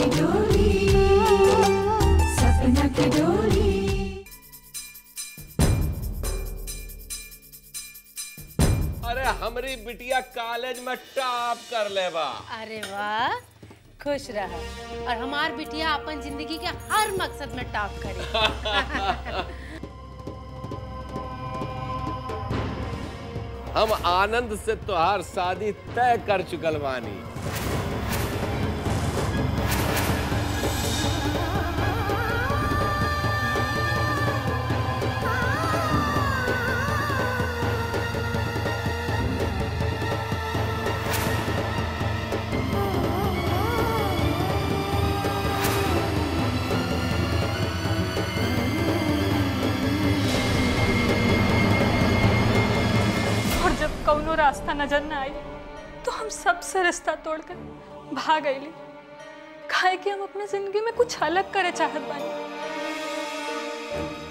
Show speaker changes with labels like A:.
A: की डोली सपना की डोली
B: अरे हमरी बिटिया कॉलेज में टॉप कर लेबा
C: अरे वाह खुश रह और हमार बिटिया अपन जिंदगी के हर मकसद में टॉप करे
B: हम आनंद से तोहार शादी तय कर चुकल बानी
D: और जब कौनो रास्ता नजर न आई तो हम सबसे रिश्ता तोड़कर भाग गईली काहे कि हम अपने जिंदगी में कुछ अलग करे चाहत बानी